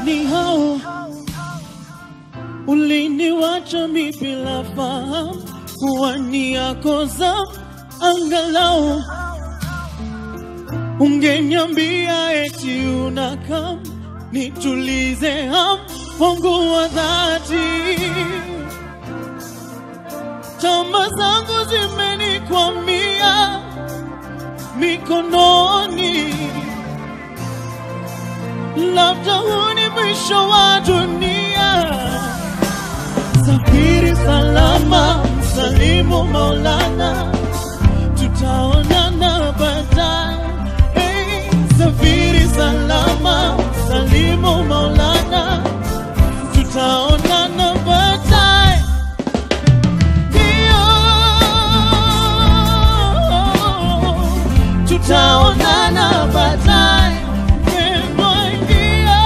ni hao uliniwacha mi bila fahamu kuwa ni yako zamu, angalau ungeniambia eti unakam nitulize ham wangu wa dhati. Tama zangu zimenikwamia mikononi, labda huu ni mwisho wa dunia. Safiri salama, salimu Maulana, tutaonana baadaye. Hey, safiri salama, salimu Maulana, tutaonana baadaye. Ndio, tutaonana baadaye. Wema ndio,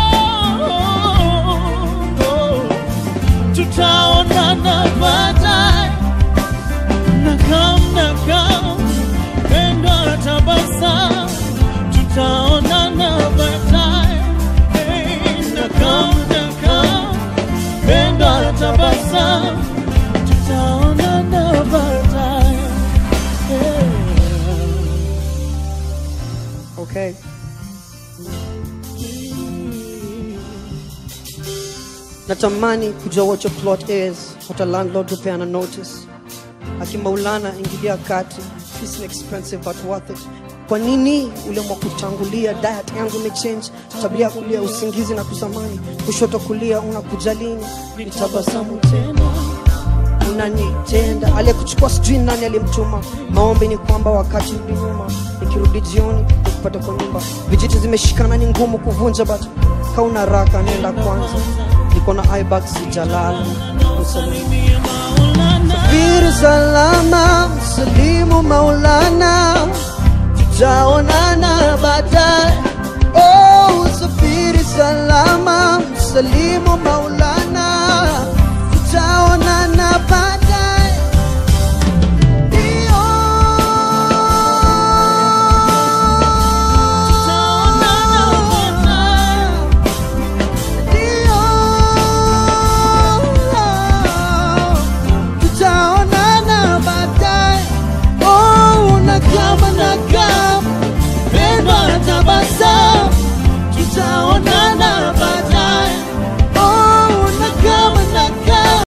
tutaonana baadaye. Nakam nakam, pendo tabasamu, tutaonana baadaye. Hey, nakam nakam, pendo tabasamu, tutaonana baadaye. Hey. Okay. Natamani kujua what your plot is, hata landlord hupeana notice. Akimaulana ingilia kati, this is expensive but worth it. Kwa nini uliamua kutangulia? Diet yangu imechange, tabia ya kulia usingizi na kusamani, kushoto kulia, unakuja lini? Nitabasamu tena unanitenda aliyekuchukua sijui nani alimtuma maombi ni kwamba wakati urudi nyuma nikirudi jioni nikupata kwa nyumba vijiti zimeshikana ni ngumu kuvunja but kauna raka nenda kwanza niko na ibak sijalala safiri salama salimu maulana tutaonana baadaye oh safiri salama salimu maulana